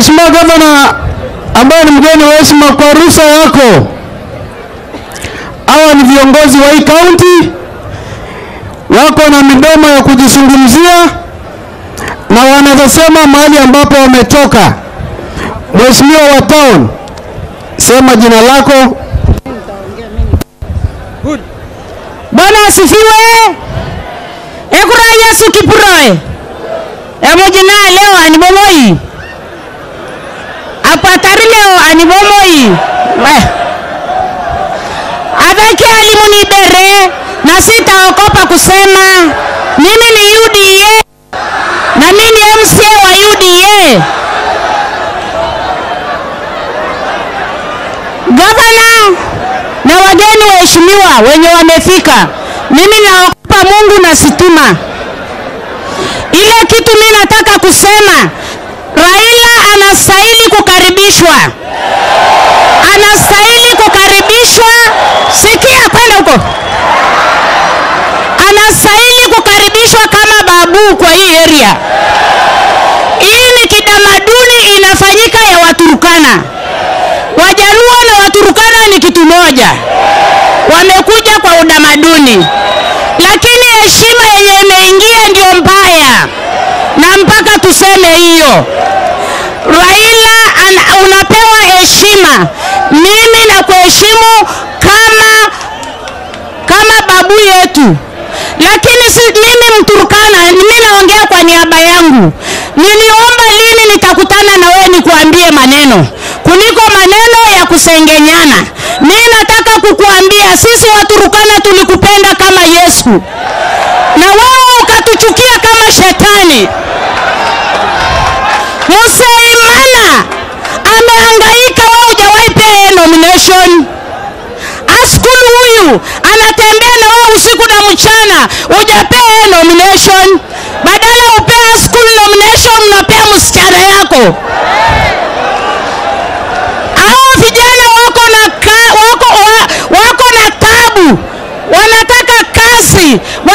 Mheshimiwa Gavana ambaye ni mgeni wa heshima, kwa ruhusa yako, hawa ni viongozi wa hii kaunti, wako na midomo ya kujizungumzia na wanazosema mahali ambapo wametoka. Mheshimiwa wa town, sema jina lako. Bwana asifiwe. Ekura Yesu kipuroe. Emojina leo anibomoi. Apatari leo anibomoi. We. Adhaki alimuni bere na sitaokopa kusema mimi ni UDA na mimi ni MCA wa UDA. Gavana na wageni waheshimiwa wenye wamefika, mimi naogopa Mungu na sitima. Ile kitu mimi nataka kusema, Raila anastahili kukaribishwa, anastahili kukaribishwa. Sikia kwenda huko, anastahili kukaribishwa kama babu kwa hii area. Hii ni kitamaduni inafanyika ya Waturukana. Wajaluo na Waturukana ni kitu moja, wamekuja kwa utamaduni, lakini heshima yenye imeingia ndio mbaya, na mpaka tuseme hiyo. Raila an, unapewa heshima, mimi na kuheshimu kama kama babu yetu, lakini si mimi Mturukana, mimi naongea kwa niaba yangu. Niliomba lini nitakutana na wewe nikuambie maneno kuliko maneno ya kusengenyana. Mimi nataka kukuambia sisi Waturukana tulikupenda kama Yesu na wewe ukatuchukia kama shetani. Musaimana amehangaika, wewe hujawahi pea nomination. Askul huyu anatembea na wewe usiku na mchana, hujapea nomination. Badala upea Askul nomination, mnapea msichana yako. Hao vijana wako na ka, wako, wa, wako na tabu, wanataka kazi,